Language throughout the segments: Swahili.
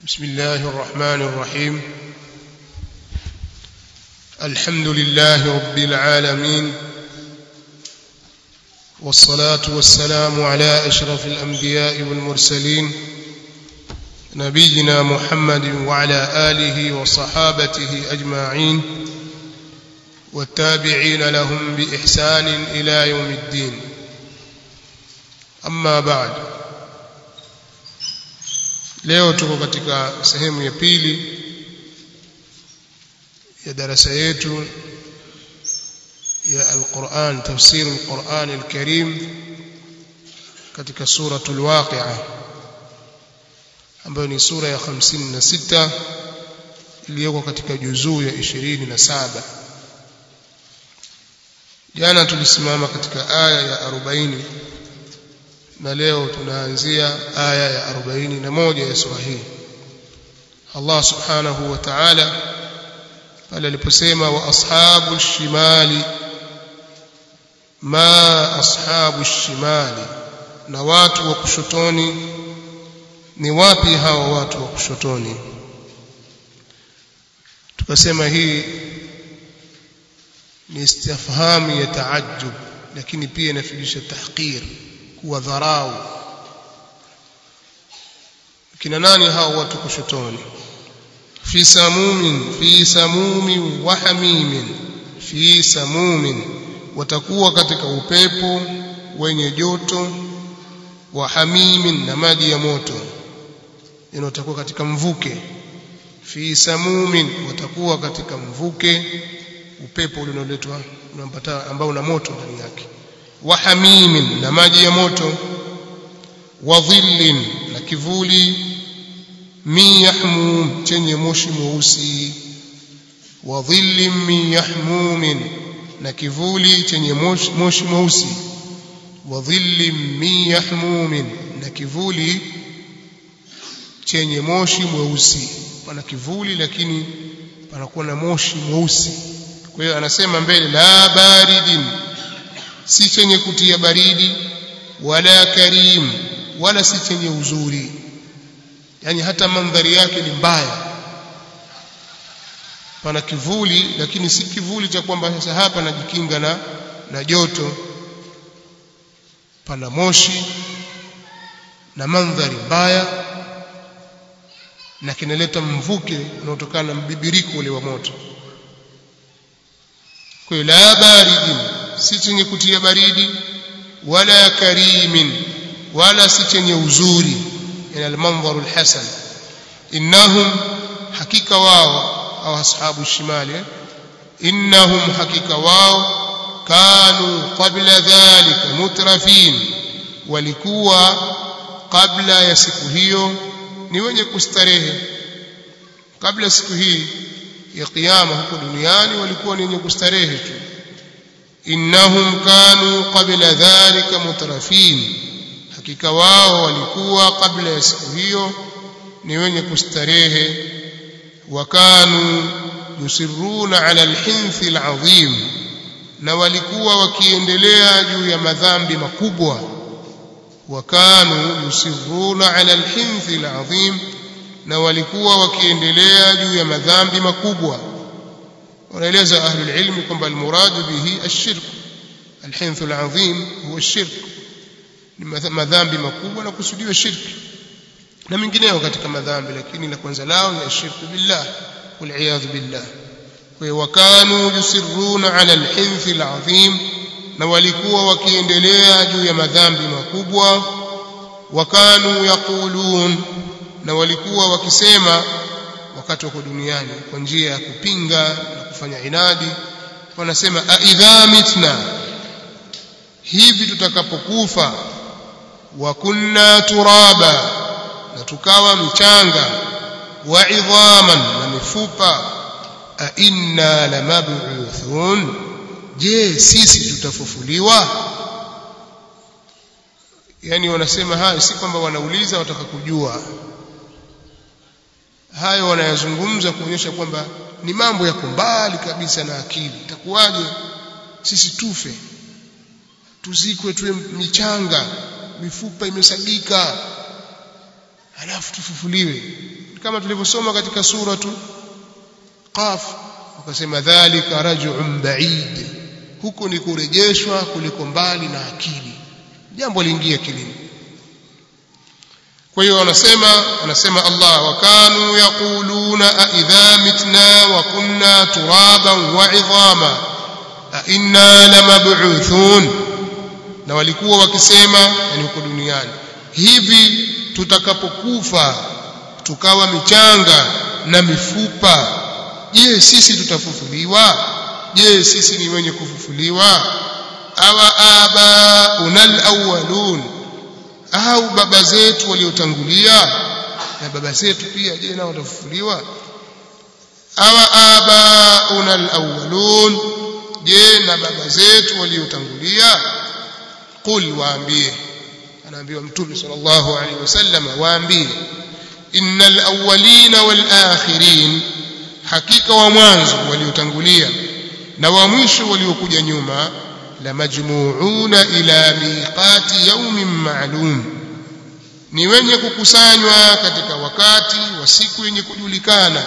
بسم الله الرحمن الرحيم الحمد لله رب العالمين والصلاة والسلام على أشرف الأنبياء والمرسلين نبينا محمد وعلى آله وصحابته أجمعين والتابعين لهم بإحسان إلى يوم الدين أما بعد leo tuko katika sehemu ya pili ya darasa yetu ya Al-Qur'an tafsir Al-Qur'an Al-Karim katika suratul Waqi'a ambayo ni sura ya 56 iliyoko katika juzuu ya 27 jana tulisimama katika aya ya 40 na leo tunaanzia aya ya 41 ya sura hii Allah subhanahu wa ta'ala pale aliposema wa ashabu shimali ma ashabu shimali na watu wa kushotoni ni wapi hao watu wa kushotoni tukasema hii ni istifhamu ya taajjub lakini pia inafundisha tahqir kuwa dharau kina nani hao watu kushotoni fi samumin fi samumin wa hamimin fi samumin watakuwa katika upepo wenye joto wa hamimin na maji ya moto watakuwa katika mvuke fi samumin watakuwa katika mvuke upepo unaoletwa unampata ambao una moto ndani yake wa hamimin na maji ya moto wa dhillin na kivuli min yahmum chenye moshi mweusi wa dhillin min yahmumin na kivuli chenye moshi mweusi wa dhillin min yahmumin na kivuli chenye moshi mweusi pana kivuli lakini panakuwa na moshi mweusi kwa hiyo anasema mbele la baridin si chenye kutia baridi wala karim wala si chenye uzuri yani hata mandhari yake ni mbaya pana kivuli lakini si kivuli cha kwamba sasa hapa najikinga na na joto pana moshi na mandhari mbaya na kinaleta mvuke unaotokana na mbibiriko ule wa moto kwa hiyo la baridin si chenye kutia baridi wala karimin wala si chenye uzuri ina almanzaru alhasan innahum hakika wao au ashabu shimali innahum hakika wao kanu qabla dhalika mutrafin walikuwa kabla ya siku hiyo ni wenye kustarehe kabla siku hii ya kiyama huko duniani walikuwa ni wenye kustarehe tu innahum kanu qabla dhalika mutrafin hakika wao walikuwa kabla ya siku hiyo ni wenye kustarehe wakanu yusirruna ala alhinthi alazim na walikuwa wakiendelea juu ya madhambi makubwa wakanu yusirruna ala alhinthi alazim na walikuwa wakiendelea juu ya madhambi makubwa wanaeleza ahli ilmi kwamba almuradu bihi ashirk alhinth alazim huwa ashirk ni madhambi makubwa na kusudiwa shirki na mengineyo katika madhambi lakini la kwanza lao ni ashirku billah waliyadhu billah kwa wakanu yusirruna ala alhinth alazim na walikuwa wakiendelea juu ya madhambi makubwa wakanu yaqulun na walikuwa wakisema wakati wako duniani kwa njia ya kupinga na kufanya inadi wanasema aidha mitna hivi tutakapokufa wa kunna turaba na tukawa mchanga wa idhaman na mifupa a inna lamab'uthun je sisi tutafufuliwa yani wanasema hayo si kwamba wanauliza wataka kujua hayo wanayazungumza kuonyesha kwamba ni mambo yako mbali kabisa na akili itakuwaje sisi tufe tuzikwe tuwe michanga mifupa imesagika halafu tufufuliwe kama tulivyosoma katika suratu qaf wakasema dhalika raj'un ba'id huko ni kurejeshwa kuliko mbali na akili jambo liingia kilini kwa hiyo wanasema anasema Allah wakanu yaquluna a idha mitna wa kunna turaban wa idhama a inna lamab'uthun na walikuwa wakisema yani huko duniani hivi tutakapokufa tukawa michanga na mifupa je sisi tutafufuliwa je sisi ni wenye kufufuliwa awa aba unal awwalun au baba zetu waliotangulia na baba zetu pia je nao watafufuliwa awa aba unal awwalun je na baba zetu waliotangulia qul waambie anaambiwa mtume sallallahu alaihi wasallam waambie innal awwalina wal akhirin hakika wa mwanzo waliotangulia na wa mwisho waliokuja nyuma la majmuuna ila miqati yaumin ma'lum ni wenye kukusanywa katika wakati wa siku yenye kujulikana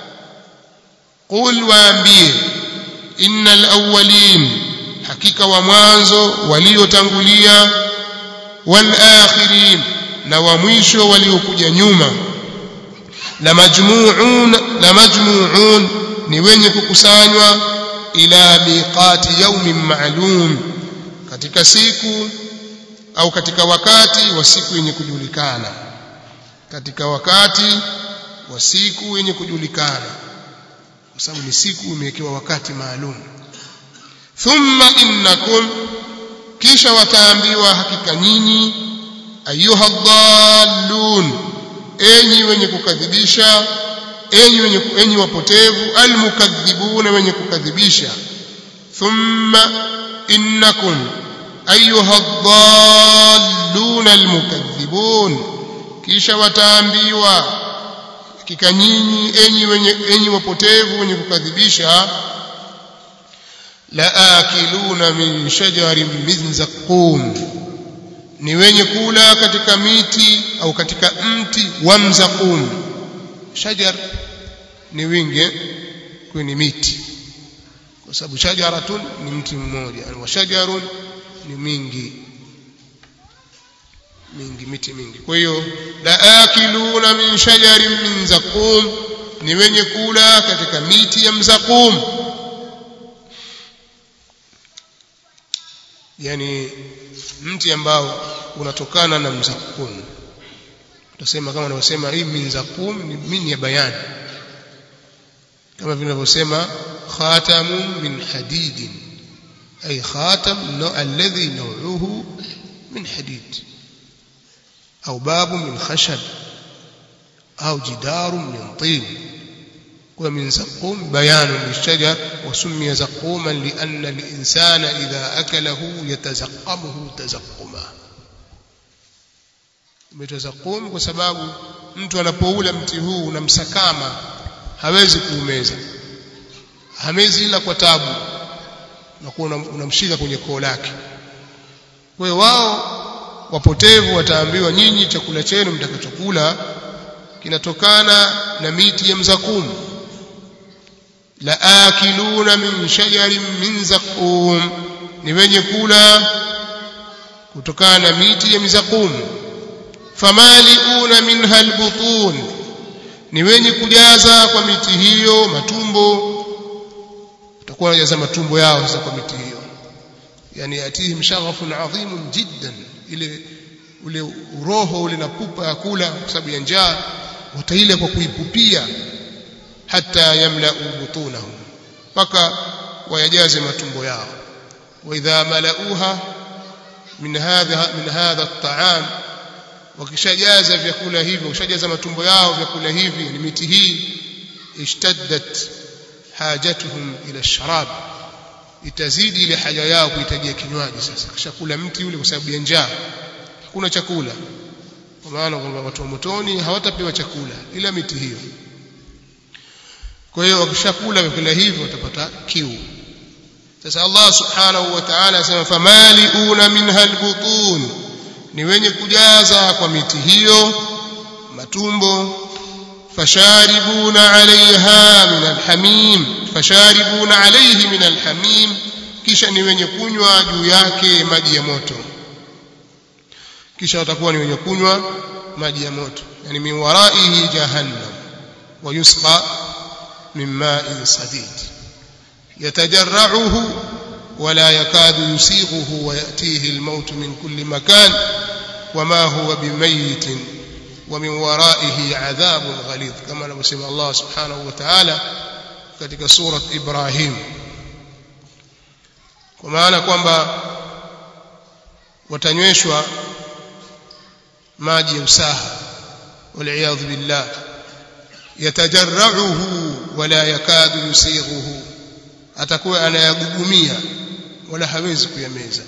qul waambie innal awwalin hakika wa mwanzo waliotangulia wal akhirin na wa mwisho waliokuja nyuma la majmuun la majmuun ni wenye kukusanywa ila miqati yaumin ma'lum katika siku au katika wakati wa siku yenye kujulikana katika wakati wa siku yenye kujulikana kwa sababu ni siku imewekewa wakati maalum thumma innakum kisha wataambiwa hakika nyinyi ayuha dhallun enyi wenye kukadhibisha enyi wenye enyi wapotevu almukadhibuna wenye kukadhibisha thumma innakum ayuha dhallun almukadhibun kisha wataambiwa hakika nyinyi enyi wenye enyi wapotevu wenye kukadhibisha la akiluna min shajarin min zaqum ni wenye kula katika miti au katika mti wa mzaqum shajar ni wingi kwa ni miti kwa sababu shajaratun ni mti mmoja wa shajarun ni mingi mingi miti mingi kwa hiyo la akiluna min shajarin min zaqum ni wenye kula katika miti ya mzaqum yani mti ambao unatokana na mzakum tutasema kama wanavyosema hii minzakum ni min ya bayani kama vinavyosema khatamun min hadidin ay khatam alladhi naw'uhu min hadid au babu min khashab au jidaru min tin ومن زقوم بيان للشجر وسمي زقوما لأن الإنسان إذا أكله يتزقمه تزقما umetazaqum kwa sababu mtu anapoula mti huu unamsakama hawezi kuumeza hamezi ila kwa tabu na kuwa unamshika kwenye koo lake kwa hiyo wao wapotevu wataambiwa nyinyi chakula chenu mtakachokula kinatokana na miti ya mzakum la akiluna min shajarin min zaqum ni wenye kula kutokana na miti ya mizakum famaliuna minha albutun ni wenye kujaza kwa miti hiyo matumbo utakuwa unajaza matumbo yao sasa kwa miti hiyo yani yatihim shaghafun adhimun jiddan ile ule uroho ule na pupa ya kula kwa sababu ya njaa wataile kwa kuipupia hata yamlau butunahum mpaka wayajaze matumbo yao wa idha malauha min hadha min hadha at-ta'am wakishajaza vyakula hivyo wakishajaza matumbo yao vyakula hivi ni miti hii ishtaddat hajatuhum ila sharab itazidi ile haja yao kuhitajia kinywaji sasa kishakula mti ule kwa sababu ya njaa hakuna chakula kwa maana kwamba watu wa motoni hawatapewa chakula ila miti hiyo kwa hiyo wakishakula vyakula hivyo watapata kiu sasa Allah subhanahu wa ta'ala anasema famaliuna minha albutun ni wenye kujaza kwa miti hiyo matumbo fasharibuna alaiha min alhamim fasharibuna alaihi min alhamim kisha ni wenye kunywa juu yake maji ya moto kisha watakuwa ni wenye kunywa maji ya moto yani min waraihi jahannam wa yusqa min ma'in sadid yatajarra'uhu ولا يكاد يسيغه ويأتيه الموت من كل مكان وما هو بميت ومن ورائه عذاب غليظ كما نسمع الله سبحانه وتعالى katika surat Ibrahim kwa maana kwamba watanyweshwa maji ya usaha waliyadhu billah yatajarrauhu wala yakadu yusighuhu atakuwa anayagugumia wala hawezi kuyameza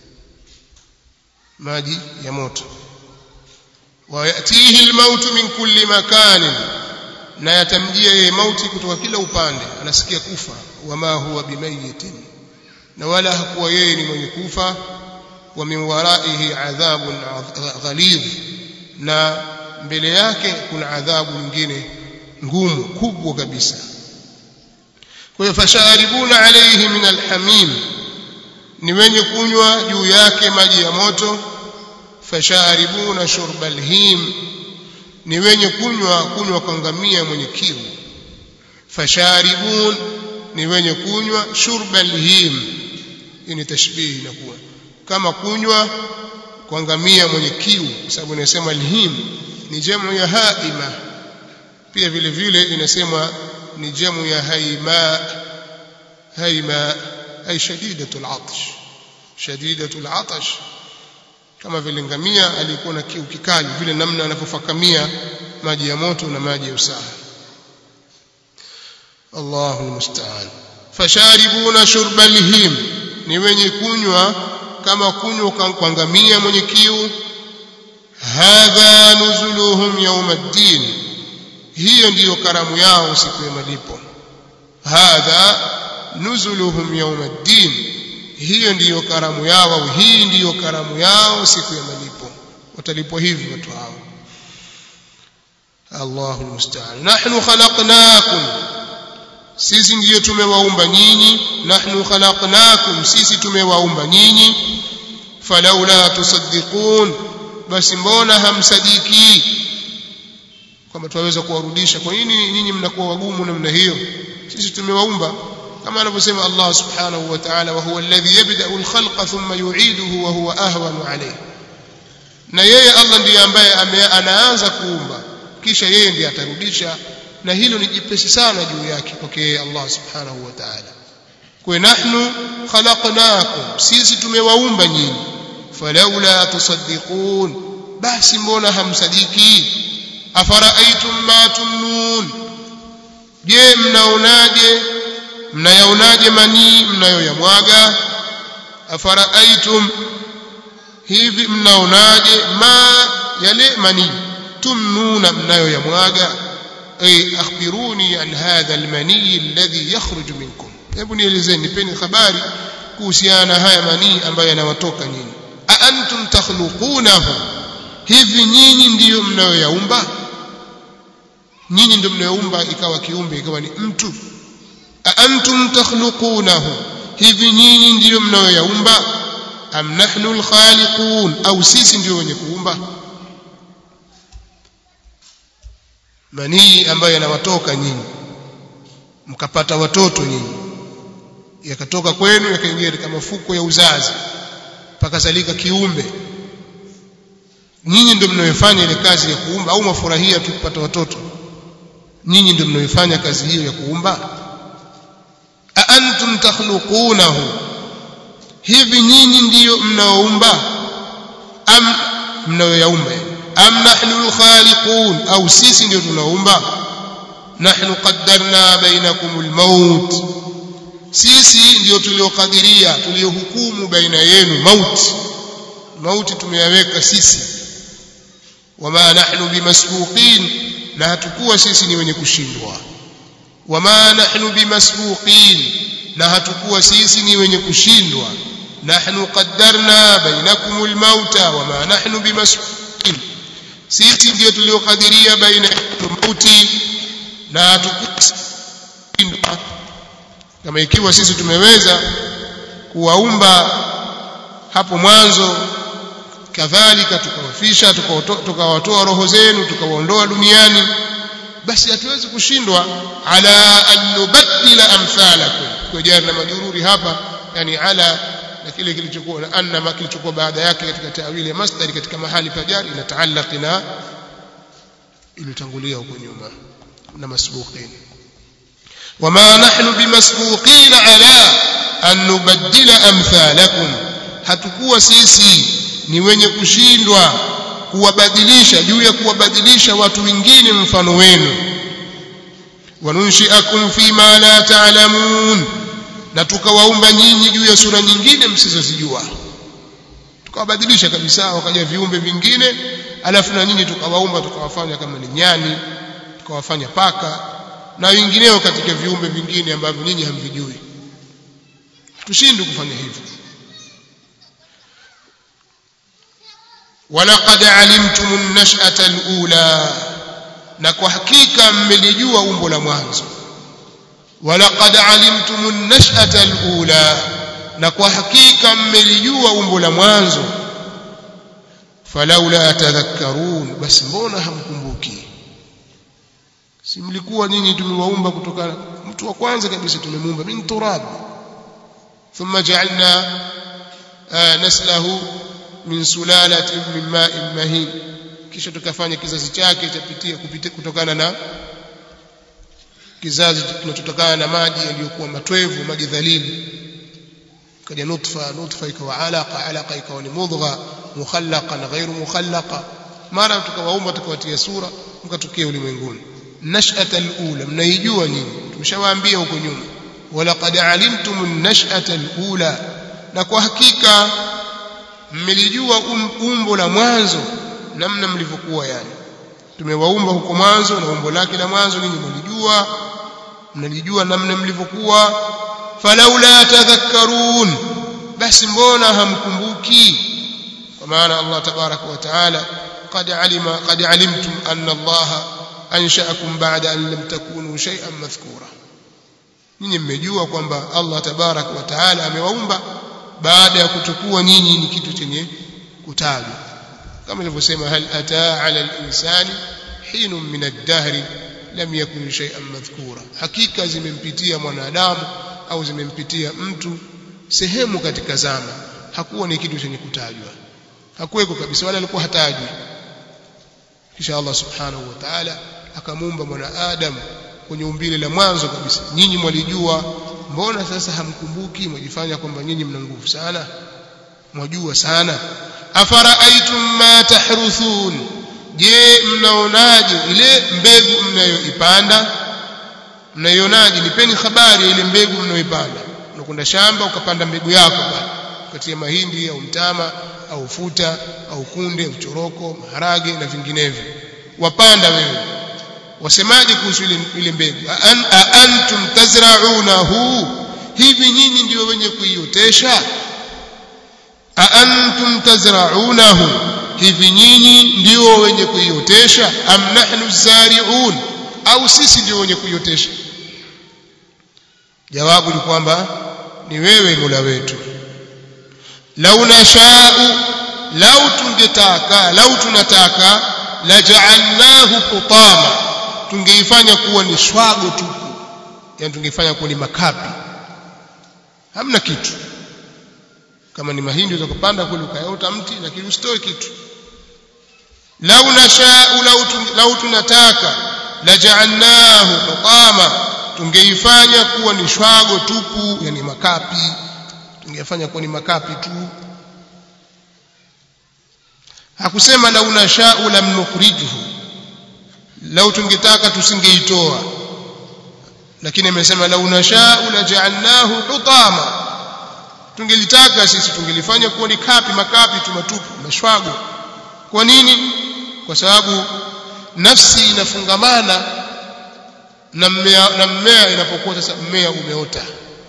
maji ya moto wayatihi almautu min kulli makanin na yatamjia yeye mauti kutoka kila upande anasikia kufa wama huwa bimayitin na wala hakuwa yeye ni mwenye kufa wa min waraihi adhabun ghalidh na mbele yake kuna adhabu nyingine ngumu kubwa kabisa kwa hiyo fasharibuna alayhi min alhamim ni wenye kunywa juu yake maji ya moto fasharibuna shurba alhim ni wenye kunywa kunywa kwa ngamia mwenye kiu fasharibun ni wenye kunywa shurba alhim hii ni tashbihi inakuwa kama kunywa kwa ngamia mwenye kiu sababu inasema alhim ni jamu ya haima pia vile vile inasemwa ni jamu ya haima haima ay shadidatul atash shadidatul atash kama vile ngamia alikuwa na kiu kikali vile namna anavyofakamia maji ya moto na maji ya usaha Allahu musta'an fasharibuna shurba alhim ni wenye kunywa kama kunywa kwa ngamia mwenye kiu hadha nuzuluhum yawm ad-din hiyo ndiyo karamu yao siku ya malipo hadha nuzuluhum yawm ad-din hiyo ndiyo karamu yao au hii ndiyo karamu yao siku ya malipo watalipwa hivi watu hao Allahu musta'an nahnu khalaqnakum sisi ndiyo tumewaumba nyinyi nahnu khalaqnakum sisi tumewaumba nyinyi falaula tusaddiqun basi mbona hamsadiki kwamba tuwaweza kuwarudisha kwa nini nyinyi mnakuwa wagumu namna hiyo sisi tumewaumba kama anavyosema Allah subhanahu wa ta'ala wa huwa alladhi yabda'u al-khalqa thumma yu'iduhu wa huwa ahwanu alayhi na yeye Allah ndiye ambaye anaanza kuumba kisha yeye ndiye atarudisha na hilo ni jipesi sana juu yake kwake Allah subhanahu wa ta'ala kwa nahnu khalaqnakum sisi tumewaumba nyinyi falaula tusaddiqun basi mbona hamsadiki afara'aytum ma tumnun je mnaonaje mnayaonaje manii mnayoyamwaga afara'aytum hivi mnaonaje ma yale manii tumnuna mnayoyamwaga ay akhbiruni an hadha almani alladhi yakhruju minkum hebu nielezeni nipeni habari kuhusiana na haya manii ambayo yanawatoka nyinyi a antum takhluqunahu hivi nyinyi ndiyo mnayoyaumba nyinyi ndio mnayoumba ikawa kiumbe ikawa ni mtu a antum takhluqunahu hivi nyinyi ndiyo mnayoyaumba am nahnu alkhaliqun au sisi ndio wenye kuumba manii ambayo yanawatoka nyinyi mkapata watoto nyinyi yakatoka kwenu yakaingia katika mafuko ya uzazi pakazalika kiumbe nyinyi ndio mnayofanya ile kazi ya kuumba au mafurahia tu kupata watoto nyinyi ndio mnayofanya kazi hiyo ya kuumba a antum takhluqunahu hivi nyinyi ndiyo mnaoumba am mnayoyaumba am nahnu alkhaliqun au sisi ndio tunaumba nahnu qaddarna bainakum almaut sisi ndio tuliokadiria tuliohukumu baina yenu mauti mauti tumeyaweka sisi wama nahnu bimasbuqin na hatukuwa sisi ni wenye kushindwa wama nahnu bimasbuqin na hatukuwa sisi ni wenye kushindwa nahnu qaddarna bainakum almauta wama nahnu bimasbuqin sisi ndio tuliokadiria baina ya mauti na tukushindwa kama ikiwa sisi tumeweza kuwaumba hapo mwanzo kadhalika tukawafisha tukawatoa roho zenu tukawaondoa duniani basi hatuwezi kushindwa ala an nubaddila amthalakum kwa jari na majururi hapa yani ala na kile kilichokuwa na anna kilichokuwa baada yake katika tawili ya masdari katika mahali pa jari inataallaq na ilitangulia huko nyuma na masbuqin wama nahnu bimasbuqin ala an nubaddila amthalakum hatukuwa sisi ni wenye kushindwa kuwabadilisha juu ya kuwabadilisha watu wengine mfano wenu wanunshiakum fima la ta'lamun na tukawaumba nyinyi juu ya sura nyingine msizozijua tukawabadilisha kabisa wakaja viumbe vingine alafu na nyinyi tukawaumba tukawafanya kama ni nyani tukawafanya paka na wengineo katika viumbe vingine ambavyo nyinyi hamvijui tushindwe kufanya hivyo ولقد علمتم النشأة الأولى na kwa hakika mmelijua umbo la mwanzo walaqad alimtum an-nash'ata al-ula na kwa hakika mmelijua umbo la mwanzo falaula tadhakkarun basi mbona hamkumbuki si mlikuwa nyinyi tumewaumba kutoka mtu wa kwanza kabisa tumemuumba min turab thumma ja'alna naslahu min sulalatin min ma'in mahin kisha tukafanya kizazi chake chapitia kupitia kutokana na kizazi kinachotokana na maji yaliyokuwa matwevu maji dhalili kaja nutfa nutfa ikawa alaqa alaqa ikawa ni mudgha mukhallaqa na ghairu mukhallaqa mara tukawaumba tukawatia sura mkatokea ulimwenguni nash'ata al-ula mnaijua nyinyi tumeshawaambia huko nyuma walaqad alimtum an-nash'ata al-ula na kwa hakika mmelijua umbo la mwanzo namna mlivyokuwa yani tumewaumba huko mwanzo na umbo lake la mwanzo ninyi mlijua mnalijua namna mlivyokuwa falaula tadhakkarun basi mbona hamkumbuki kwa maana Allah tabaraka wa taala qad alima qad alimtum anna Allah ansha'akum ba'da an lam takunu shay'an madhkura ninyi mmejua kwamba Allah tabaraka wa taala amewaumba baada ya kutokuwa nyinyi ni kitu chenye kutajwa kama ilivyosema hal ataa ala al-insani hinun min ad-dahr lam yakun shay'an madhkura hakika zimempitia mwanadamu au zimempitia mtu sehemu katika zama hakuwa ni kitu chenye kutajwa hakuweko kabisa wala alikuwa hatajwi kisha Allah subhanahu wa ta'ala akamuumba mwanadamu kwenye umbile la mwanzo kabisa nyinyi mwalijua mbona sasa hamkumbuki mwajifanya kwamba nyinyi mna nguvu sana mwajua sana afara'aytum ma tahruthun je mnaonaje ile mbegu mnayoipanda mnaionaje nipeni habari ya ile mbegu mnayoipanda unakwenda shamba ukapanda mbegu yako pale ukatia mahindi au mtama au ufuta au kunde au choroko maharage na vinginevyo wapanda wewe wasemaje kuhusu ile ile mbegu An, antum tazra'unahu hivi nyinyi ndio wenye kuiotesha antum tazra'unahu hivi nyinyi ndio wenye kuiotesha am nahnu zari'un au sisi ndio wenye kuiotesha jawabu ni kwamba ni wewe Mola wetu lau nashau lau tungetaka lau tunataka la ja'alnahu hutama tungeifanya kuwa ni shwago tupu yani tungeifanya kuwa ni makapi hamna kitu kama ni mahindi utakupanda kule ukayaota mti lakini usitoe kitu lau nashau lau, lau tunataka la ja'alnahu hutama tungeifanya kuwa ni shwago tupu yani makapi tungefanya kuwa ni makapi tu hakusema lau nashau lam nukhrijuhu lau tungetaka tusingeitoa lakini amesema lau nashau la ja'alnahu hutama tungelitaka sisi tungelifanya kuwa ni kapi makapi tu matupu mashwago kwa nini kwa sababu nafsi inafungamana na mmea na mmea inapokuwa sasa mmea umeota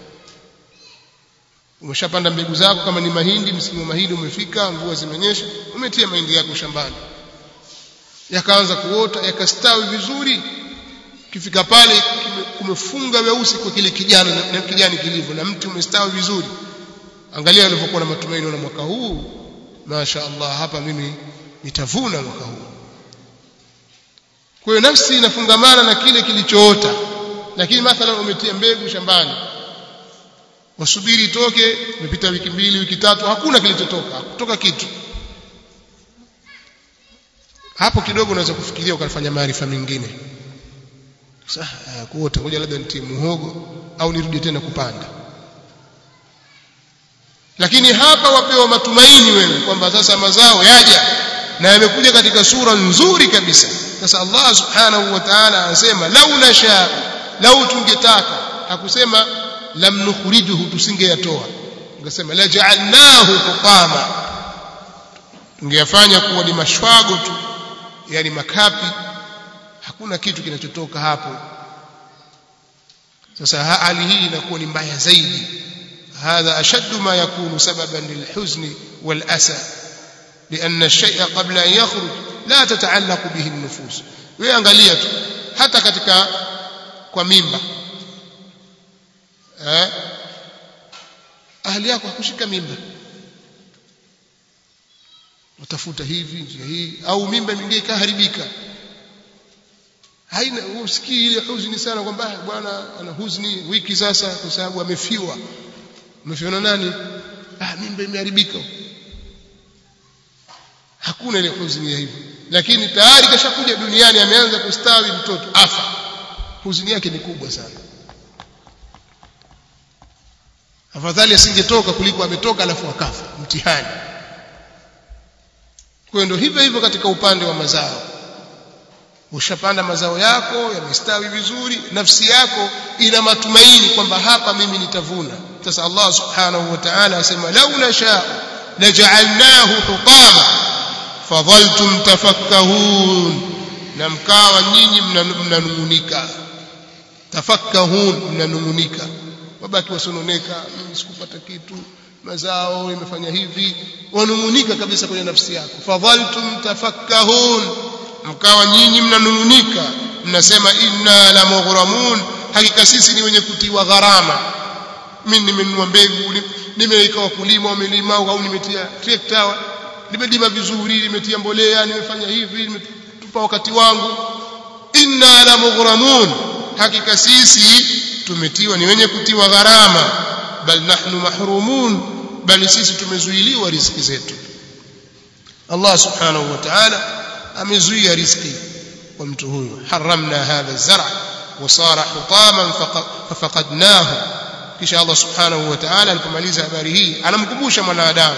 umeshapanda mbegu zako kama ni mahindi msimu wa mahindi umefika mvua zimenyesha umetia mahindi yako shambani yakaanza kuota yakastawi vizuri kifika pale kumefunga weusi kwa kile kijani na kijani kilivyo na mti umestawi vizuri angalia alivyokuwa na matumaini na mwaka huu masha Allah hapa mimi nitavuna mwaka huu kwa hiyo nafsi inafungamana na kile kilichoota lakini mathalan umetia mbegu shambani wasubiri itoke imepita wiki mbili wiki tatu hakuna kilichotoka hakutoka kitu hapo kidogo unaweza kufikiria ukafanya maarifa mengine sasa kuota ngoja labda nitie muhogo au nirudi tena kupanda lakini hapa wapewa matumaini wewe kwamba sasa mazao yaja na yamekuja katika sura nzuri kabisa sasa Allah subhanahu wa ta'ala anasema lau nasha lau tungetaka hakusema lam nukhrijuhu tusingeyatoa ungesema la ja'alnahu hutama tungeyafanya kuwa ni mashwago tu yani makapi hakuna kitu kinachotoka hapo sasa hali hii inakuwa ni mbaya zaidi هذا أشد ما يكون سببا للحزن والأسى لأن الشيء قبل أن يخرج لا تتعلق به النفوس ويangalia tu hata katika kwa mimba eh ahli yako hakushika mimba utafuta hivi njia hii au mimba mingine ikaharibika haina usikii ile huzuni sana kwamba bwana ana huzuni wiki sasa kwa sababu amefiwa umefiwa na nani ah mimba imeharibika hakuna ile huzuni ya hivyo lakini tayari kashakuja duniani ameanza kustawi mtoto afa huzuni yake ni kubwa sana afadhali asingetoka kuliko ametoka alafu akafa mtihani kwa ndio hivyo hivyo katika upande wa mazao ushapanda mazao yako yamestawi vizuri nafsi yako ina matumaini kwamba hapa mimi nitavuna sasa Allah subhanahu wa ta'ala asema lau nasha laja'alnahu hutama fadhaltum tafakkahun na mkawa nyinyi mnanungunika tafakkahun mnanungunika wabaki wasononeka sikupata kitu mazao imefanya hivi wanungunika kabisa kwenye nafsi yako fadhaltum tafakkahun mkawa nyinyi mnanungunika mnasema inna la mughramun hakika sisi ni wenye kutiwa gharama mimi nimenunua mbegu nimeweka wakulima wamelima au nimetia trekta nimelima vizuri nimetia mbolea nimefanya hivi nimetupa wakati wangu inna la mughramun hakika sisi tumetiwa ni wenye kutiwa gharama bal nahnu mahrumun bali sisi tumezuiliwa riziki zetu Allah subhanahu wa ta'ala amezuia riziki kwa mtu huyo haramna hadha zara wasara hutaman fafaqadnahu kisha Allah subhanahu wa ta'ala alipomaliza habari hii anamkumbusha mwanadamu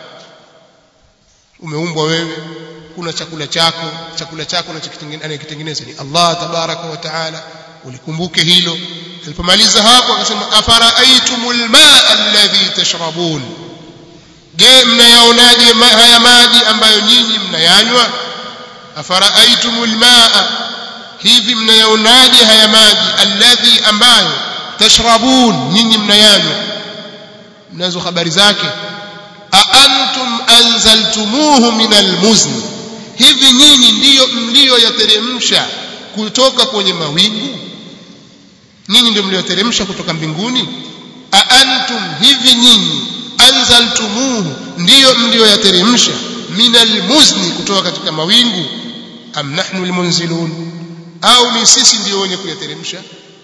umeumbwa wewe kuna chakula chako chakula chako anayekitengeneza ni Allah tabaraka wa ta'ala ulikumbuke hilo alipomaliza hapo akasema afara'aytumul ma'a alladhi tashrabun je mnayaonaje haya maji ambayo nyinyi mnayanywa afara'aytumul ma'a hivi mnayaonaje haya maji alladhi ambayo tashrabun nyinyi mnayanywa mnazo habari zake a antum anzaltumuhu min almuzni hivi nyinyi ndiyo mlioyateremsha kutoka kwenye mawingu nyinyi ndio mlioteremsha kutoka mbinguni a antum hivi nyinyi anzaltumuhu ndiyo mlioyateremsha min almuzni kutoka katika mawingu am nahnu almunzilun au ni sisi ndio wenye kuyateremsha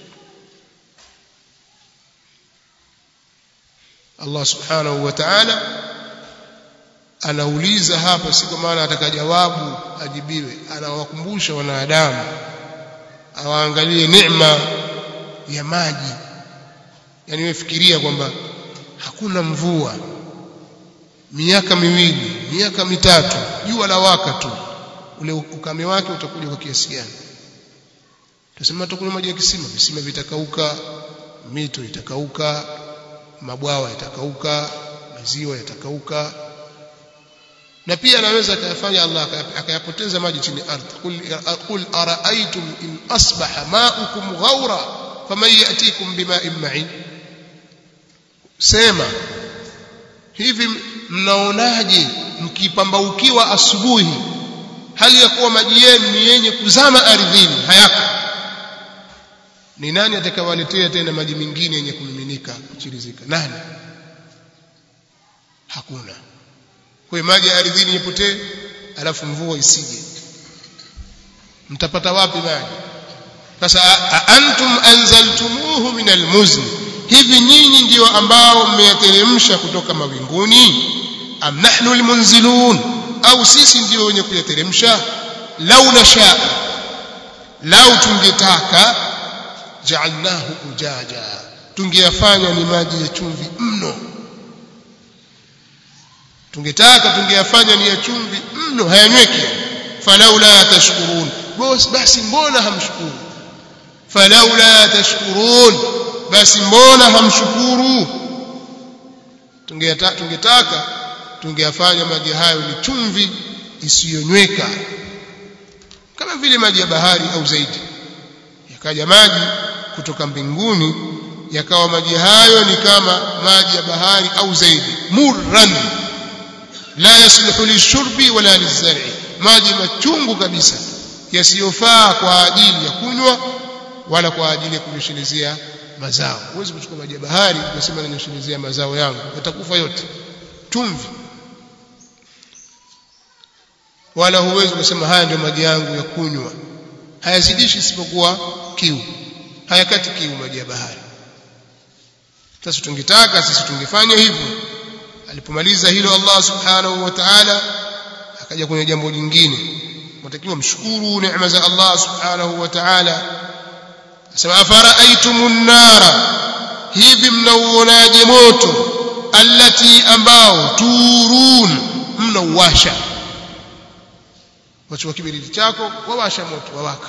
Allah subhanahu wa ta'ala anauliza hapa si kwa maana ataka jawabu ajibiwe anawakumbusha wanadamu awaangalie neema ya maji yani wefikiria kwamba hakuna mvua miaka miwili miaka mitatu jua la waka tu ule ukame wake utakuja kwa kiasi gani tuseme tutakunywa maji ya kisima visima vitakauka mito itakauka mabwawa yatakauka maziwa yatakauka na pia anaweza akayafanya Allah akayapoteza maji chini ardhi qul qul araaitum in asbaha ma'ukum ghawra faman yatikum bima'in ma'in sema hivi mnaonaje mkipambaukiwa asubuhi hali ya kuwa maji yenu ni yenye kuzama ardhini hayako ni nani atakawaletea tena maji mengine yenye kumiminika kuchirizika nani hakuna kwa maji ya ardhini yapotee alafu mvua isije mtapata wapi maji sasa antum anzaltumuhu min almuzni hivi nyinyi ndio ambao mmeyateremsha kutoka mawinguni am nahnu almunzilun au sisi ndio wenye kuyateremsha lau nasha lau tungetaka ja'alnahu ujaja tungeyafanya ni maji ya chumvi mno tungetaka tungeyafanya ni ya chumvi mno hayanyweki falaula tashkurun bos basi mbona hamshukuru falaula tashkurun basi mbona hamshukuru tungetaka tungetaka tungeyafanya maji hayo ni chumvi isiyonyweka kama vile maji ya bahari au zaidi yakaja maji kutoka mbinguni yakawa maji hayo ni kama maji ya bahari au zaidi murran la yasluhu lishurbi wala lizar'i maji machungu kabisa yasiyofaa kwa ajili ya kunywa wala kwa ajili ya kunyeshelezea mazao huwezi kuchukua maji ya bahari ukasema nanyeshelezea mazao yangu yatakufa yote chumvi wala huwezi kusema haya ndio maji yangu ya kunywa hayazidishi isipokuwa kiu hayakati kiu maji ya bahari sasa tungetaka sisi tungefanya hivyo alipomaliza hilo Allah subhanahu wa ta'ala akaja kwenye jambo jingine mtakiwa mshukuru neema za Allah subhanahu wa ta'ala asema afara'aytumun nara hivi mnauonaje moto allati ambao turun mnauwasha wachukua kibiriti chako wawasha moto wawaka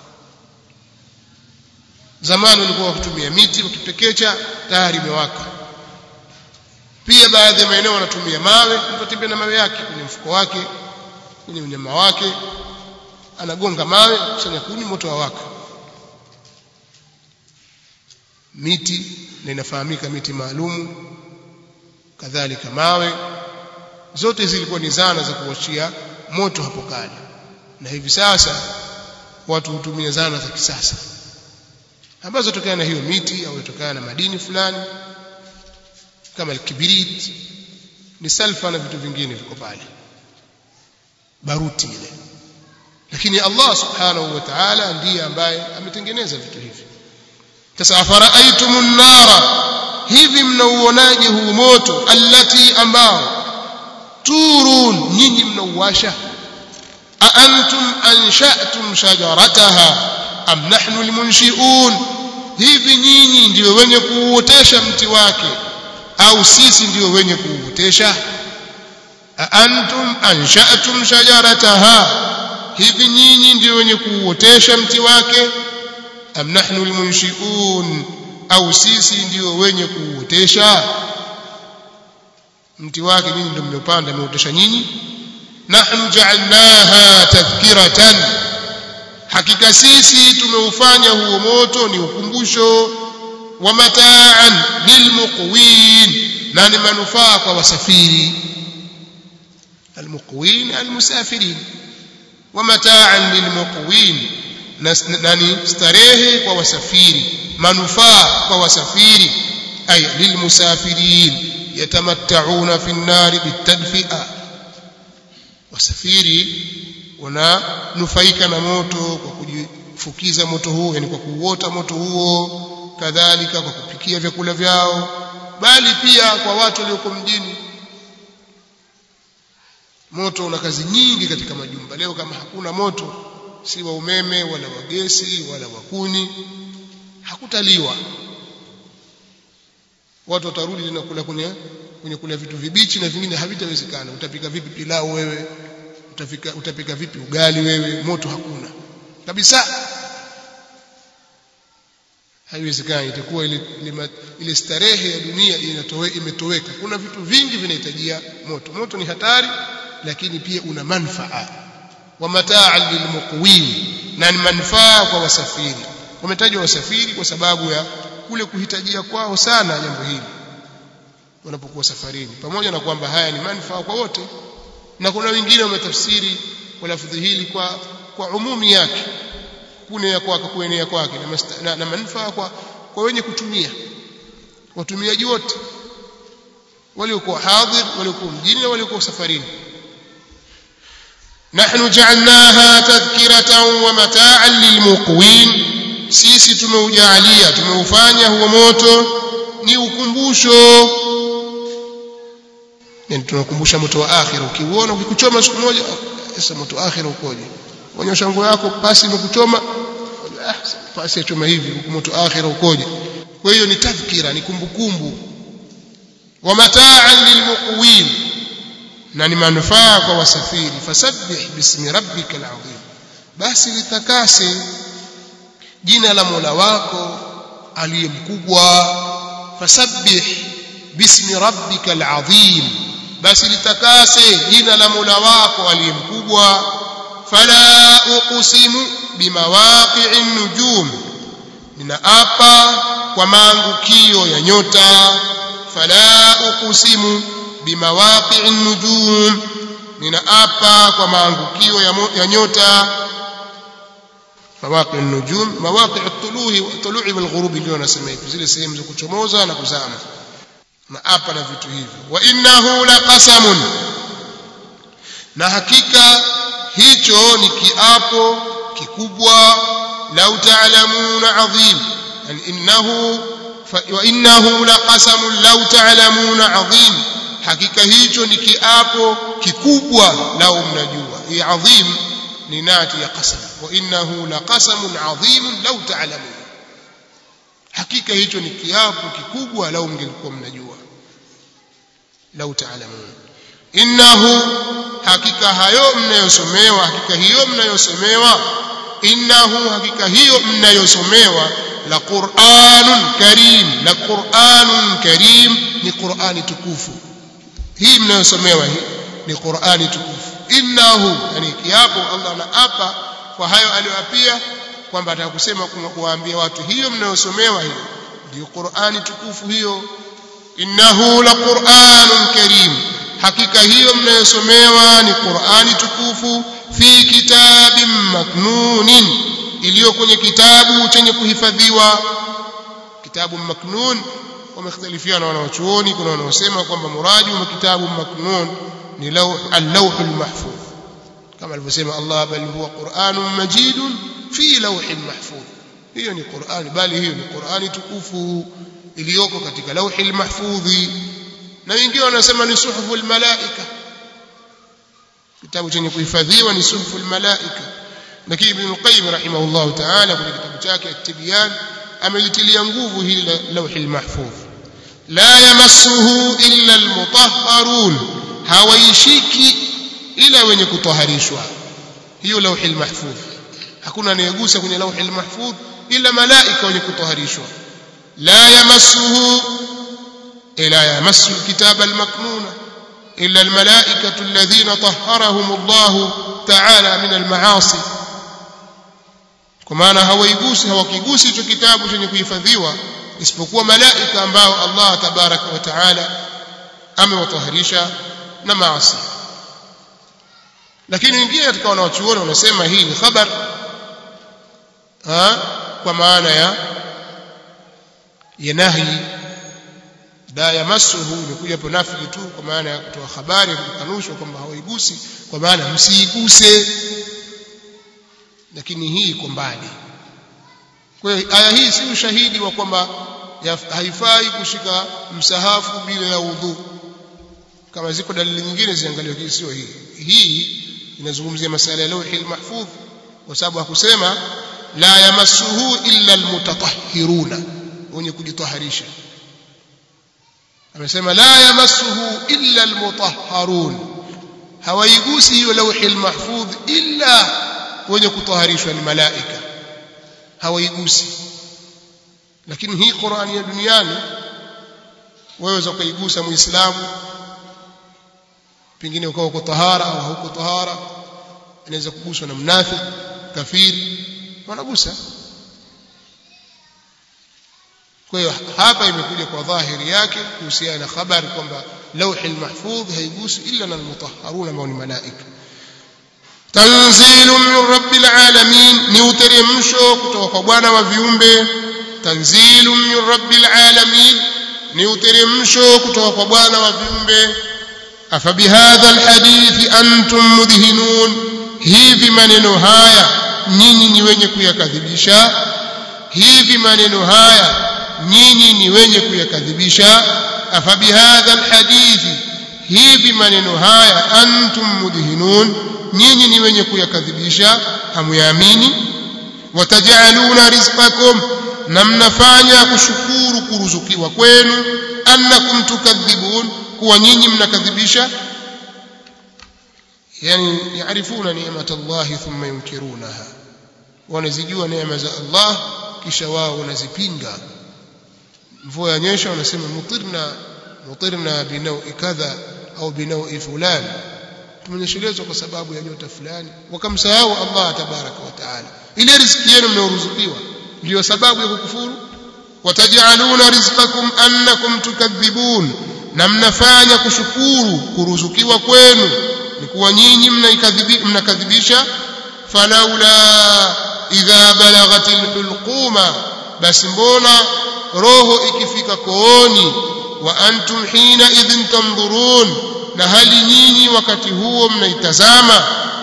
zamani walikuwa wakitumia miti wakipekecha tayari imewaka pia baadhi ya maeneo wanatumia mawe mtu atembea na mawe yake kwenye mfuko wake kwenye mnyama wake anagonga mawe kusanya kuni moto wawaka miti na inafahamika miti maalumu kadhalika mawe zote zilikuwa ni zana za kuwashia moto hapo kale na hivi sasa watu hutumia zana za kisasa ambazo tokana na hiyo miti au tokana na madini fulani kama kibirit ni salfa na vitu vingine viko pale baruti ile lakini Allah subhanahu wa ta'ala ndiye ambaye ametengeneza vitu hivi sasa afara'aytumun nara hivi mnauonaje huu moto allati ambao turun nyinyi mnauwasha a antum ansha'tum shajarataha am nahnu almunshi'un hivi nyinyi ndio wenye kuuotesha mti wake au sisi ndio wenye kuuotesha a antum ansha'tum shajarataha hivi nyinyi ndio wenye kuuotesha mti wake am nahnu almunshi'un au sisi ndio wenye kuuotesha mti wake nyinyi ndio mmepanda mmeotesha nyinyi nahnu ja'alnaha tadhkiratan hakika sisi tumeufanya huo moto ni ukumbusho wa mataan lilmuqwin na ni manufaa kwa wasafiri almuqwin almusafirin wa mataan lilmuqwin na ni starehe kwa wasafiri manufaa kwa wasafiri ay lilmusafirin yatamatta'una fi an-nar bitadfi'a wasafiri wananufaika na moto kwa kujifukiza moto huo yani kwa kuuota moto huo kadhalika kwa kupikia vyakula vyao bali pia kwa watu walioko mjini moto una kazi nyingi katika majumba leo kama hakuna moto si wa umeme wala wa gesi wala wa kuni hakutaliwa watu watarudi tena kula kwenye kwenye kula vitu vibichi na vingine havitawezekana utapika vipi pilau wewe utapika utapika vipi ugali wewe moto hakuna kabisa haiwezekani itakuwa ile, ile, ile starehe ya dunia inatowe, imetoweka kuna vitu vingi vinahitajia moto moto ni hatari lakini pia una manfaa wa mataa lilmuqwin na ni manufaa kwa wasafiri wametajwa wasafiri kwa sababu ya kule kuhitajia kwao sana jambo hili wanapokuwa safarini pamoja na kwamba haya ni manufaa kwa wote na kuna wengine wametafsiri kwa lafdhi hili kwa kwa umumi yake kunea kwake kuenea kwake na, na, na manufaa kwa kwa wenye kutumia watumiaji wote waliokuwa hadhir waliokuwa mjini na waliokuwa safarini نحن جعلناها تذكرة ومتاعا للمقوين sisi tumeujalia tumeufanya huo moto ni ukumbusho yani tunakumbusha moto wa akhira ukiuona ukikuchoma siku moja sasa moto wa akhira ukoje onyesha nguo yako pasi imekuchoma ah pasi yachoma hivi moto wa akhira ukoje kwa hiyo ni tadhkira ni kumbukumbu wa mataan lilmuqwin na ni manufaa kwa wasafiri fasabbih bismi rabbikal azim basi litakase jina la Mola wako aliye mkubwa fasabbih bismi rabbikal azim basi litakase jina la Mola wako aliye mkubwa fala uqsimu bimawaqi'in nujum ninaapa kwa maangukio ya nyota fala uqsimu bimawaqi'in nujum ninaapa kwa maangukio ya, ya nyota mawaqi an-nujum mawaqi at-tulu'i tulu'i wal ghurubi ndio nasema hivi zile sehemu za kuchomoza na kuzama na hapa na vitu hivyo wa innahu laqasamun na hakika hicho ni kiapo kikubwa lau ta'lamuna adhim yani innahu wa innahu laqasamun lau ta'lamuna adhim hakika hicho ni kiapo kikubwa lau mnajua hii adhim ni nati ya qasam wa innahu laqasamun adhim law ta'lamun hakika hicho ni kiapo kikubwa lau mngelikuwa mnajua law ta'lamun innahu hakika hayo mnayosomewa hakika hiyo mnayosomewa innahu hakika hiyo mnayosomewa la qur'anun karim la qur'anun karim ni qur'ani tukufu hii mnayosomewa hii ni qur'ani tukufu innahu yani kiapo Allah anaapa kwa hayo aliyoapia kwamba atakusema kuwaambia watu hiyo mnayosomewa hiyo ndio Qur'ani tukufu hiyo innahu la Qur'anun karim hakika hiyo mnayosomewa ni Qur'ani tukufu fi kitabin maknunin iliyo kwenye kitabu chenye kuhifadhiwa kitabu maknun wamekhtalifiana wanawachuoni kuna wanaosema kwamba muradi wa kitabu maknun ni al-lawh al-mahfuz kama alivyosema Allah bal huwa Qur'anun majidun fi lawhin mahfuz hiyo ni Qur'ani bali hiyo ni Qur'ani tukufu iliyoko katika lawhil mahfudhi na wengine wanasema ni suhuful malaika kitabu chenye kuhifadhiwa ni suhuful malaika lakini Ibn Qayyim rahimahullah ta'ala kwenye kitabu chake at-Tibyan amelitilia nguvu hili la lawhil mahfudh la yamassuhu illa al-mutahharun hawaishiki ila wenye kutaharishwa hiyo lauhil mahfudh hakuna anayegusa kwenye lauhil mahfudh ila malaika wenye kutaharishwa la yamassuhu ila yamassu alkitaba almaknuna illa almalaikatu alladhina tahharahum Allah ta'ala min almaasi kwa maana hawaigusi hawakigusi hicho kitabu chenye kuhifadhiwa isipokuwa malaika ambao Allah tabaraka wa taala amewataharisha na maasi lakini wengine katika wanawachuoni wanasema hii ni khabar ha kwa maana ya ya nahi la yamassuhu imekuja hapo nafi tu kwa maana ya kutoa habari ya kukanushwa kwamba hawaigusi kwa maana msiiguse lakini hii iko mbali kwa hiyo aya hii si ushahidi wa kwamba haifai kushika msahafu bila ya udhu kama ziko dalili nyingine ziangaliwe hii sio hii hii inazungumzia masala ya lawhi mahfudh kwa sababu hakusema la yamassuhu illa almutatahhiruna wenye kujitaharisha amesema la yamassuhu illa almutahharun hawaigusi hiyo lawhi mahfudh illa wenye kutaharishwa ni malaika hawaigusi lakini hii Qur'ani ya duniani waweza kuigusa muislamu pengine ukawa uko tahara au hauko tahara inaweza kuguswa na mnafiki kafiri wanagusa kwa hiyo hapa imekuja kwa dhahiri yake kuhusiana na habari kwamba lauhi mahfudh haigusi illa na almutahharuna ambao ni malaika tanzilu min rabbil alamin ni uteremsho kutoka kwa bwana wa viumbe tanzilu min rabbil alamin ni uteremsho kutoka kwa bwana wa viumbe afabihadha alhadithi antum mudhinun hivi maneno haya nyinyi ni wenye kuyakadhibisha hivi maneno haya nyinyi ni wenye kuyakadhibisha afabihadha alhadithi hivi maneno haya antum mudhinun nyinyi ni wenye kuyakadhibisha hamuyaamini watajaluna rizqakum na mnafanya kushukuru kuruzukiwa kwenu annakum tukadhibun kuwa nyinyi mnakadhibisha yani yaarifuna ni'mat Allah thumma yunkirunaha wanazijua neema za Allah kisha wao wanazipinga mvua yanyesha wanasema mutirna mutirna binawi kadha au binawi fulan tumenyeshelezwa kwa sababu ya nyota fulani wakamsahau Allah tabaraka wa taala ile riziki yenu mnayoruzukiwa ndio sababu ya kukufuru watajaluna rizqakum annakum tukadhibun na mnafanya kushukuru kuruzukiwa kwenu ni kuwa nyinyi mnakadhibisha falaula idha balaghatil hulquma basi mbona roho ikifika kooni wa antum hina idhin tanzurun na hali nyinyi wakati huo mnaitazama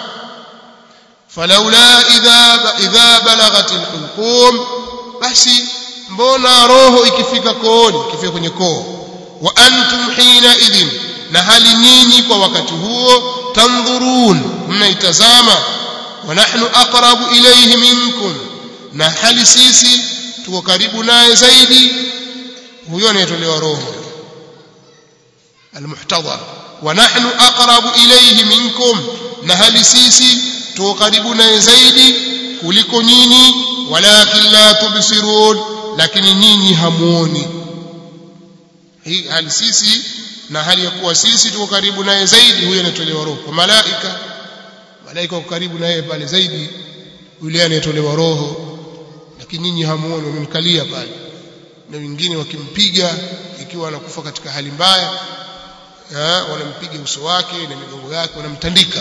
falaula idha idha balaghatil hulqum basi mbona roho ikifika kooni ikifika kwenye koo wa antum hina idhin na hali nyinyi kwa wakati huo tanzurun mnaitazama wa nahnu aqrabu ilayhi minkum na hali sisi tuko karibu naye zaidi huyo anayetolewa roho almuhtadhar wa nahnu aqrabu ilayhi minkum na hali sisi tuko karibu naye zaidi kuliko nyinyi walakin la tubsirun lakini nyinyi hamuoni hii hali sisi na hali ya kuwa sisi tuko karibu naye zaidi huyo anatolewa roho kwa malaika malaika wako karibu naye pale zaidi yule anayetolewa roho lakini nyinyi hamuoni wamemkalia pale na wengine wakimpiga ikiwa anakufa katika hali mbaya wanampiga uso wake na migongo yake wanamtandika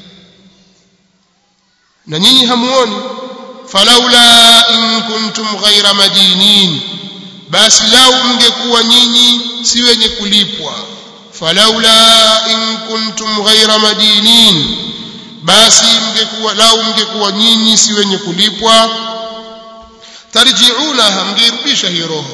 na nyinyi hamuoni falaula in kuntum ghaira madinin basi lau mngekuwa nyinyi si wenye kulipwa falaula in kuntum ghaira madinin basi mngekuwa lau mngekuwa nyinyi si wenye kulipwa tarjiunaha mngeirudisha hiyo roho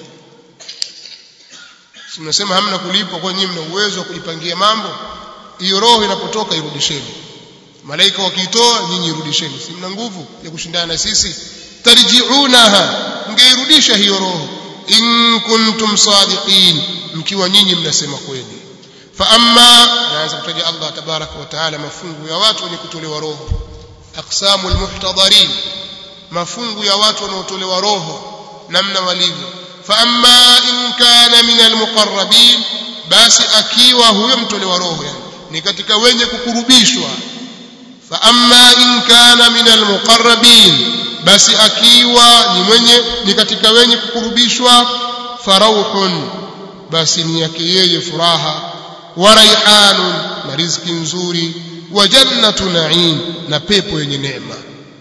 mnasema hamna kulipwa kwa nyinyi mna uwezo wa kujipangia mambo hiyo roho inapotoka irudisheni malaika wakiitoa nyinyi irudisheni si mna nguvu ya kushindana na sisi tarjiunaha mngeirudisha hiyo roho in kuntum sadiqin mkiwa nyinyi mnasema kweli fa amma naanza kutaja Allah tabaraka wa taala mafungu ya watu wenye kutolewa roho aqsamul muhtadarin mafungu ya watu wanaotolewa roho namna walivyo fa amma in kana min almuqarrabin basi akiwa huyo mtolewa roho yani ni katika wenye kukurubishwa fa amma in kana min almuqarrabin basi akiwa ni mwenye ni katika wenye kukurubishwa farauhun basi ni yake yeye furaha wa raihanun na riziki nzuri wa jannatu na'im na pepo yenye neema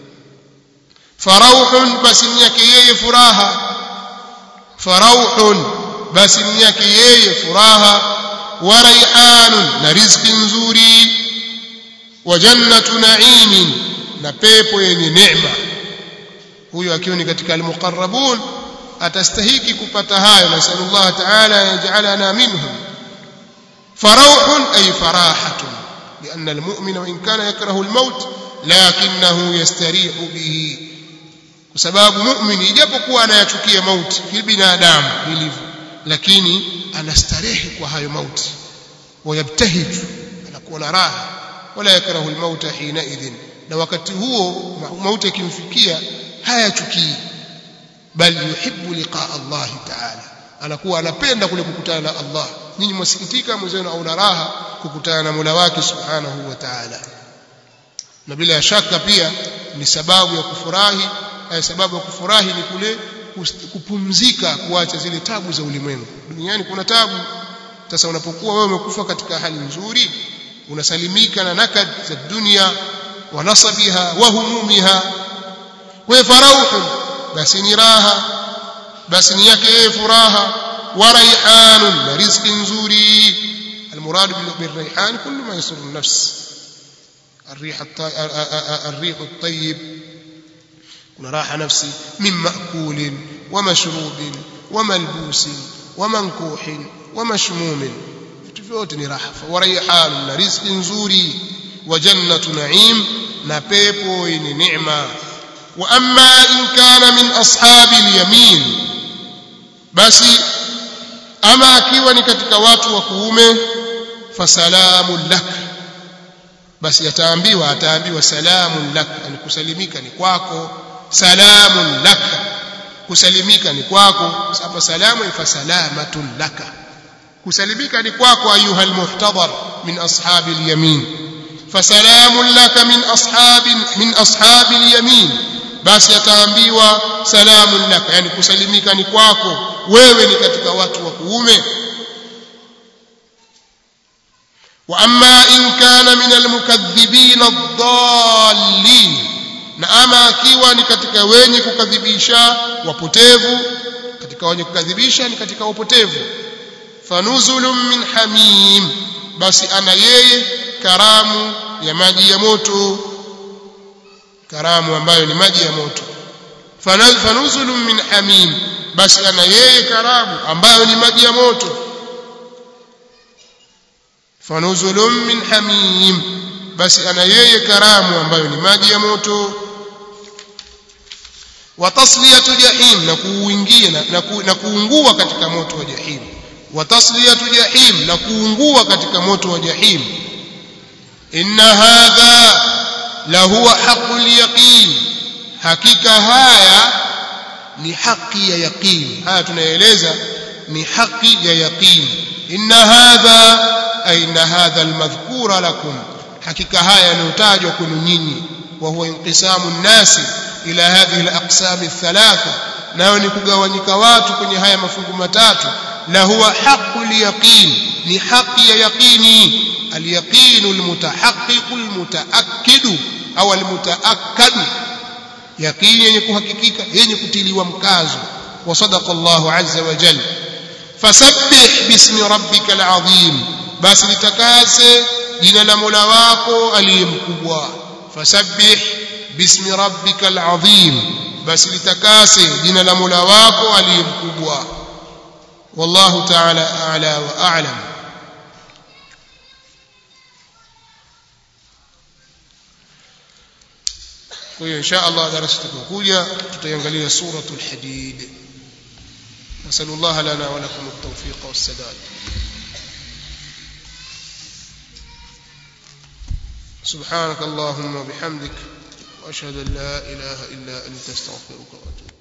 farauhun basi ni yake yeye furaha farauhun basi ni yake yeye furaha wa raihanun na riziki nzuri wa jannatu na'imin na pepo yenye neema huyo akiwa ni katika almuqarrabun atastahiki kupata hayo nasallallahu ta'ala yaj'alana minhum farauhun ay farahatun لأن المؤمن وإن كان يكره الموت لكنه يستريح به kwa sababu muumini ijapokuwa anayachukia mauti kibinadamu ilivyo lakini anastarehe kwa hayo mauti wayabtahij anakuwa na raha wala yakrahu almauta hina idhin na wakati huo mauti yakimfikia hayachukii bal yuhibbu liqaa Allah ta'ala anakuwa anapenda kule kukutana na Allah nyinyi mwasikitika mwenzenu au na raha kukutana na Mola wake subhanahu wa ta'ala na bila shaka pia ni sababu ya kufurahi sababu ya kufurahi ni kule kupumzika kuacha zile tabu za ulimwengu duniani kuna tabu sasa unapokuwa wewe umekufa katika hali nzuri unasalimika na nakad za dunia wa nasabiha wa humumiha kwa farauhu basi ni raha basi ni yake yeye furaha wa raihanun na riziki nzuri المراد بالريحان كل ما يسر النفس الريح الريح الطيب kuna raha nafsi min makulin wa mashrubin wa malbusin wa mankuhin wa mashmumin vitu vyote ni raha wa raihan na riziki nzuri wa jannatu na'im na pepo yenye neema wa amma in kana min ashabi al-yamin basi ama akiwa ni katika watu wa kuume fasalamu lak basi ataambiwa ataambiwa salamun lak yani kusalimika ni kwako salamun laka kusalimika ni kwako hapa salamu fa salamatun laka kusalimika ni kwako ayuha almuhtadar min ashabi alyamin fasalamun laka min ashabi min ashabi alyamin basi ataambiwa salamun laka yani kusalimika ni kwako wewe ni katika watu wa kuume واما ان كان من المكذبين الضالين na ama akiwa ni katika wenye kukadhibisha wapotevu katika wenye kukadhibisha ni katika wapotevu fanuzulun min hamim basi ana yeye karamu ya maji ya moto karamu ambayo ni maji ya moto fanuzulun min hamim basi ana yeye karamu ambayo ni maji ya moto fanuzulun min hamim basi ana yeye karamu ambayo ni maji ya moto wa tasliyatu jahim na kuingia na, ku, na kuungua katika moto wa jahim wa tasliyatu jahim na kuungua katika moto wa jahim inna hadha la huwa haqqul yaqin hakika haya ni haki ya yaqin haya tunaeleza ni haki ya yaqin inna hadha ay inna hadha almadhkura lakum hakika haya yanayotajwa kwenu nyinyi wa huwa inqisamu nnasi ila hadhihi alaqsam althalatha nayo ni kugawanyika watu kwenye haya mafungu matatu la huwa haqqul yaqin ni haki ya yaqini alyaqinu almutahaqqiqu almutaakkidu au almutaakkadu yaqini yenye kuhakikika yenye kutiliwa mkazo wa sadaqa Allahu azza wa jalla fasabbih bismi rabbikal azim basi litakase jina la Mola wako aliyemkubwa fasabbih bismi rabbikal azim basi litakase jina la Mola wako aliyemkubwa wallahu ta'ala a'la wa a'lam kwa hiyo insha Allah darasa tutakokuja tutaiangalia suratul hadid نسأل الله لنا ولكم التوفيق والسداد سبحانك اللهم وبحمدك وأشهد أن لا إله إلا أنت استغفرك وأتوب